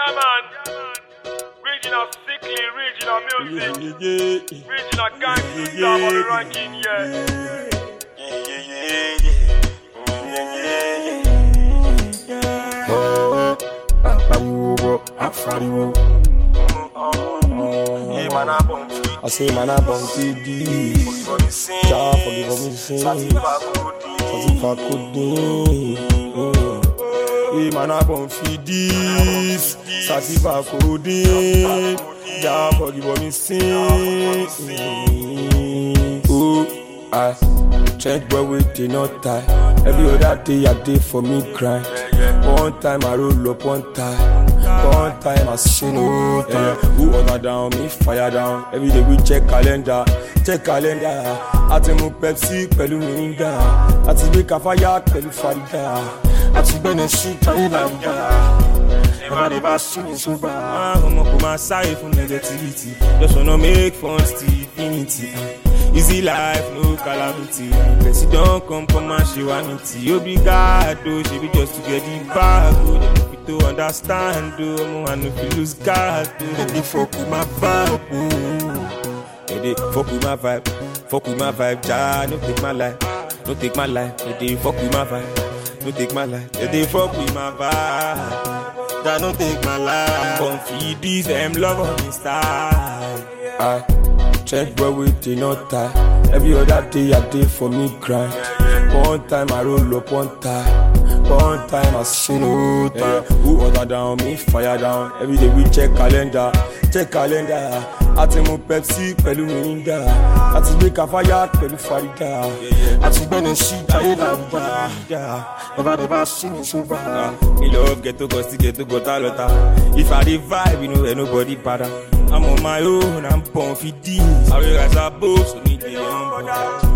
man. Regional sickly, regional music. Regional gangster, I'm on the ranking, yeah. I say man I bum TD Jah forgive me sin Satisfa kodin Hey man I bum feed this Satisfa kodin Jah forgive me sin Oh I Change boy with the not tie Every other day I day for me grind One time I roll up one time One time I say no time Who order down, me fire down Every day we check calendar, check calendar Àti mu Pepsi pẹ̀lú Mirinda Àti gbé Kafaya pẹ̀lú Farida Àti gbẹ́nẹ̀ sí Thailand Never never see me so bad Ọmọ kò máa sáré fún negativity Just wanna make fun till infinity Easy life, no calamity Person don come come and ṣe wá ní tí Obrigado, ṣebi just to get the bag o Dem no fit to understand o Ọmọ I no fit lose guard o Dem dey fuck with my vibe o Dem dey fuck with my vibe Fuck with my vibe, ja, no take my life No take my life, dem dey fuck with my vibe No take my life, dem dey fuck with my vibe Ja, no take my life Come feed this, dem love on me style I check boy with the not tie Every other day I day for me grind One time I roll up one time One time I say no time Who order down, me fire down Every day we check calendar, check calendar Àti mu Pepsi pẹ̀lú Mirinda Àti gbé Kafaya pẹ̀lú Farida Àti gbẹ́nu sí Thailand Never never see me so bad Me love ghetto gosti ghetto gota lota If I dey vibe, you know ain't nobody bother I'm on my own, I'm born for this I realize I both, so me dey humble